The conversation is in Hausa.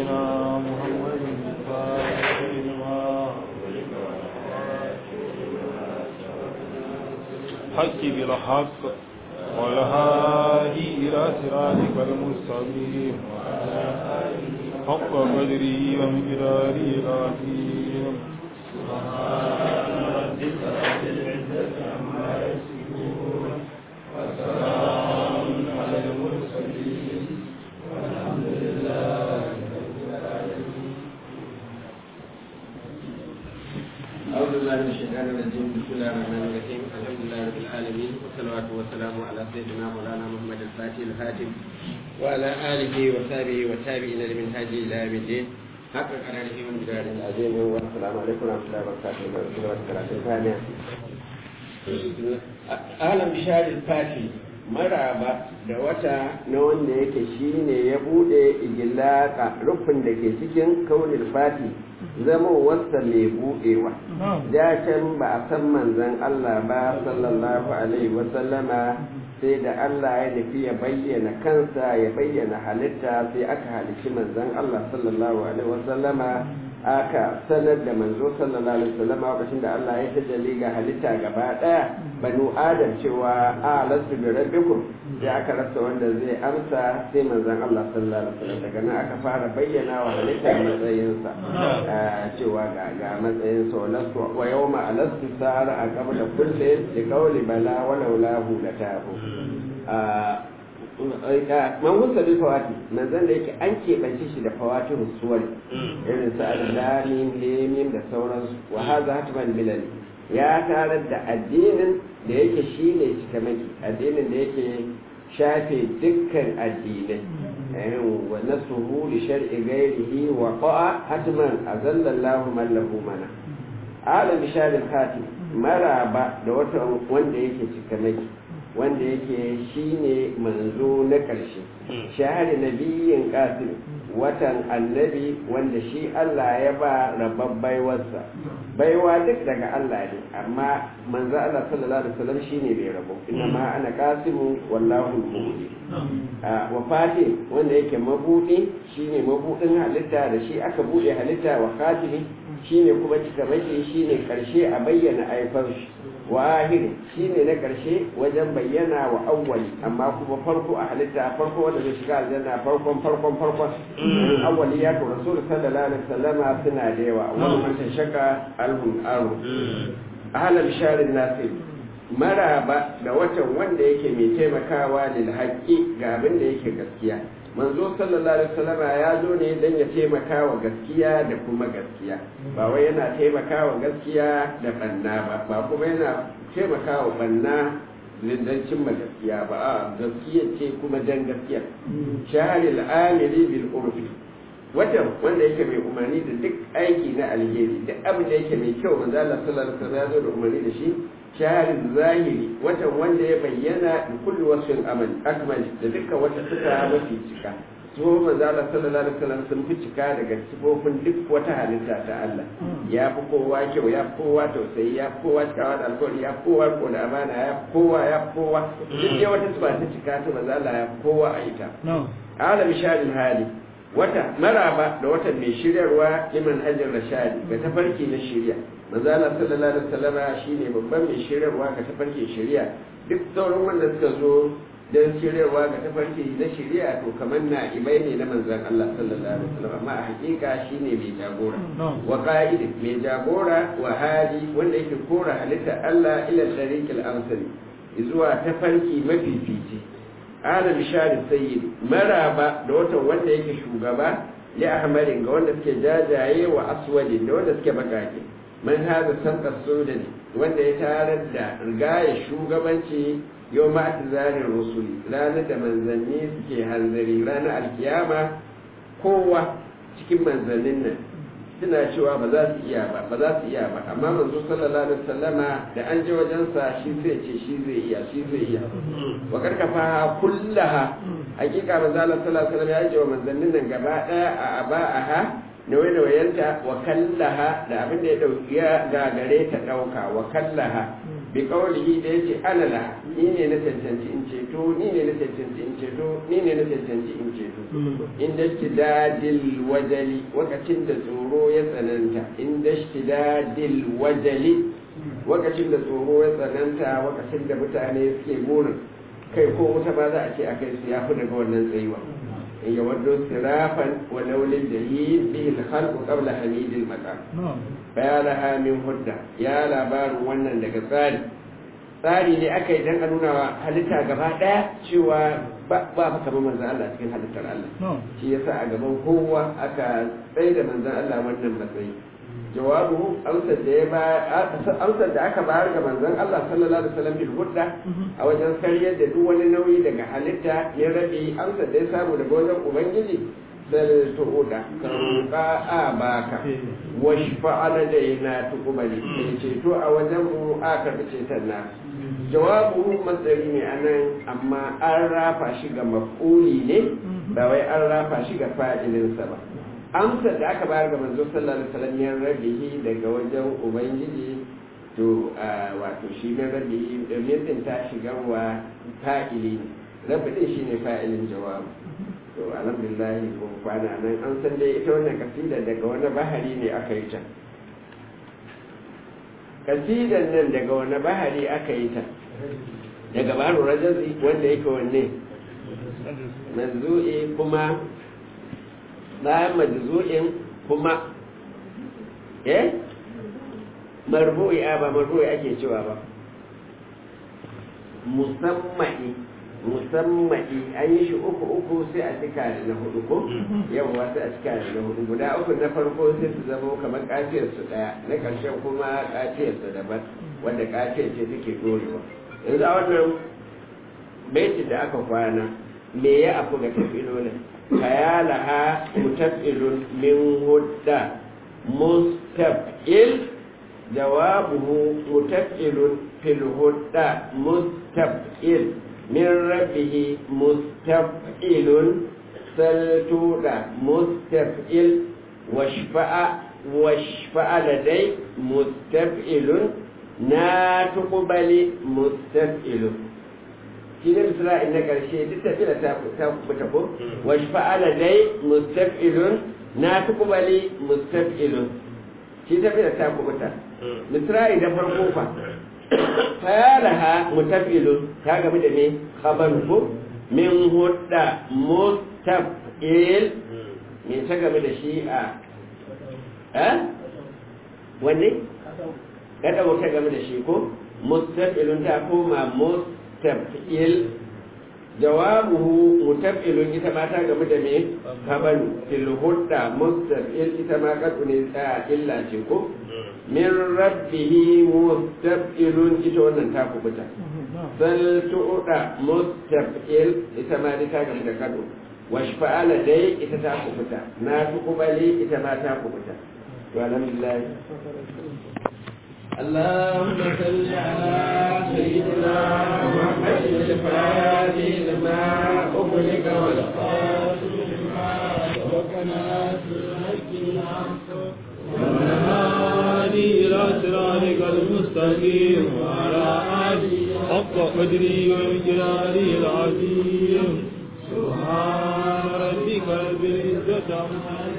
سيدنا محمد الفاتح لما حق بالحق والهادي إلى صراطك المستقيم حق قدره ومقداره العظيم سبحان ربك رب العزة عما يصفون وسلام على المرسلين والحمد لله رب العالمين أعوذ بالله من الشيطان الرجيم بسم الله الرحمن الرحيم الحمد لله رب العالمين والصلاة والسلام على سيدنا مولانا محمد الفاتح الخاتم وعلى آله وصحبه والتابعين لمن هاجي إلى يوم الدين حق قراره من جدار العظيم والسلام عليكم ورحمة الله وبركاته وبركاته ثانية أهلا بشهر الفاتح maraba da wata na wanda yake shine ya bude igilaka rufin da ke cikin kaunin fati zama wasa mai budewa da can ba a san manzan Allah ba sallallahu alaihi wasallama sai da Allah ya nufi ya bayyana kansa ya bayyana halitta sai aka halici manzan Allah sallallahu alaihi wasallama aka sanar da manzo sallallahu alaihi wasallam lokacin da Allah ya tajalli ga halitta gaba daya banu adam cewa a lasu bi rabbikum sai aka rasa wanda zai amsa sai manzon Allah sallallahu alaihi wasallam daga nan aka fara bayyana wa halitta matsayinsa cewa ga ga matsayin sa lasu wa yawma alastu sara a qabla kulli li qawli bala wa laulahu latahu man gusa bi fawati manzon da yake an keɓance shi da fawatin suwar irin su al-lamim lemim da sauransu wa hadha hatman bilal ya tarar da addinin da yake shine cikamaki addinin da yake shafe dukkan addinai wa nasuhu li shar'i ghairihi wa qa'a hatman azalla Allahu man lahu mana alam bisharil khatim maraba da wata wanda yake cikamaki wanda yake shine manzo na ƙarshe shahari nabiyin qasim watan annabi wanda shi Allah ya ba rabban baiwarsa baiwa duk daga Allah ne amma manzo Allah sallallahu alaihi wasallam shine bai rabo inna ma ana qasimu wallahu al-mubdi wa fatih wanda yake mabudi shine mabudin halitta da shi aka bude halitta wa khatimi shine kuma cikamake shine karshe a bayyana aifar shi wa ahiri shine na karshe wajen bayyana wa awwali amma kuma farko a halitta farko wanda zai shiga aljanna farkon farkon farkon awwali ya to rasul sallallahu alaihi wasallama suna da yawa wani man shaka alhum aru ahla bisharin nasir maraba da watan wanda yake mai taimakawa lil haqqi ga abin da yake gaskiya manzo sallallahu alaihi wasallam ya zo ne dan ya taimaka wa gaskiya da kuma gaskiya ba wai yana taimaka wa gaskiya da banna ba ba kuma yana taimaka wa banna dan cimma gaskiya ba a gaskiya ce kuma dan gaskiya shaharil amili bil urfi watan wanda yake mai umarni da duk aiki na alheri duk abin da yake mai kyau manzo Allah sallallahu alaihi wasallam ya zo da umarni da shi shaharin zahiri watan wanda ya bayyana da kullu wasfin amal akmal da dukkan wata suka mafi cika so manzo Allah sallallahu alaihi wasallam sun fi cika daga sifofin duk wata halitta ta Allah ya fi kowa kyau ya fi kowa tausayi ya fi kowa cikawa da alkawari ya fi kowa ko da amana ya fi kowa ya fi kowa duk dai wata sifa ta cika ta manzo Allah ya fi kowa a ita alam sharin hali wata maraba da wata mai shiryarwa liman hajjar rashadi ga tafarki na shirya manzo Allah sallallahu alaihi wasallam shine babban mai shiryarwa ga tafarki shirya duk sauran wanda suka zo don shiryarwa ga tafarki na shirya to kamar na ibai ne na manzon Allah sallallahu alaihi wasallam amma a hakika shine mai jagora wa qa'id mai jagora wa hadi wanda yake kora halitta Allah ila tariqil amsali zuwa tafarki mafifici ala bishari sayyid maraba da watan wanda yake shugaba li ahmarin ga wanda suke jajaye wa aswadin da wanda suke bakake man hada sanka sudan wanda ya tarar da rigaya shugabanci yau ma zarin rusuli ranar da manzanni suke hanzari ranar alkiyama kowa cikin manzannin nan suna cewa ba za su iya ba ba za su iya ba amma manzo sallallahu alaihi wasallama da an je wajensa shi zai ce shi zai iya shi zai iya wa karkafa kullaha hakika manzo Allah sallallahu alaihi wasallam ya ce wa manzannin nan gaba daya a aba'aha nauye-nauyenta wa kallaha da abin da ya dauki ya gagare ta dauka wa kallaha bi qawlihi da yace ana la ni ne na cancanci in ceto ni ne na cancanci in ceto ni ne na cancanci in ceto inda shtidadil wajali wakacin da tsoro ya tsananta inda shtidadil wajali wakacin da tsoro ya tsananta wakacin da mutane suke burin kai ko wuta ba za a ce a kai su ya fi daga wannan tsayuwa in ya waddo sirafan wa laulin jahid bihi al-khalqu qabla hamidil maqam bayanaha min hudda ya labarin wannan daga tsari tsari ne aka yi dan a nuna wa halitta gaba daya cewa ba ba kamar manzon Allah cikin halittar Allah shi yasa a gaban kowa aka tsaye da manzon Allah wannan matsayi jawabu amsar da ya ba amsar da aka bayar ga manzon Allah sallallahu alaihi wasallam bil hudda a wajen karyar da duk wani nauyi daga halitta ya rabi amsar da ya samu daga wajen ubangiji sal tu'uda ka roƙa a baka wash fa'ala da yana tuqbali sai ceto a wajen mu a karɓi ceton na jawabu matsari ne anan amma an rafa shi ga maf'uli ne ba wai an rafa shi ga fa'ilinsa ba amsar da aka bayar ga manzo sallallahu alaihi wasallam ya rabihi daga wajen ubangiji to wato shi ne rabihi da din ta shiga wa fa'ili ne rabbi din shine fa'ilin jawabu to alhamdulillah ko kwana nan an san dai ita wannan kasida daga wani bahari ne aka yi ta kasidan nan daga wani bahari aka yi ta daga baro rajazi wanda yake wanne manzu'i kuma bayan majzu'in kuma eh marbu'i a ba marbu'i ake cewa ba musammai musammai an yi shi uku uku sai a cika da na hudu ko yawwa sai a cika da na hudu guda uku na farko sai su zama kamar kafiyar su daya na karshen kuma kafiyar su daban wanda kafiyar ce take dorewa yanzu a wannan baiti da aka kwana me ya afu ga tafilolin kayalaha mutafilun min hudda mustafil jawabuhu mutafilun fil hudda mustafil min rabbihi mustafilun saltuda mustafil washfa'a washfa'a ladai mustafilun na tuqbali mustafilun shi ne misra'il na ƙarshe duk tafiya ta kubuta ko wasu fa'ala dai mustaf'ilun na tukubali mustaf'ilun shi tafiya ta kubuta misra'il da farko fa fayalaha mutaf'ilun ta gabi da me khabar ko min hudda mustaf'il me ta gabi da shi a eh wanne kada ta gabi da shi ko mustaf'ilun ta koma mustaf'il taf'il jawabuhu mutaf'ilun ita ma ta gamu da me kabalu fil hudda mustaf'il ita ma kadu ne tsaya illa ce ko min rabbihi mustaf'ilun ita wannan ta kubuta sal tu'da mustaf'il ita ma ta gamu da kadu washfa'ala dai ita ta kubuta na tukubali ita ma ta kubuta to alhamdulillah اللهم صل على سيدنا محمد الفاتح لما أغلق والخاتم لما سبقنا والهادي إلى صراطك المستقيم وعلى آله حق قدره ومقداره العظيم سبحان ربك رب العزة عما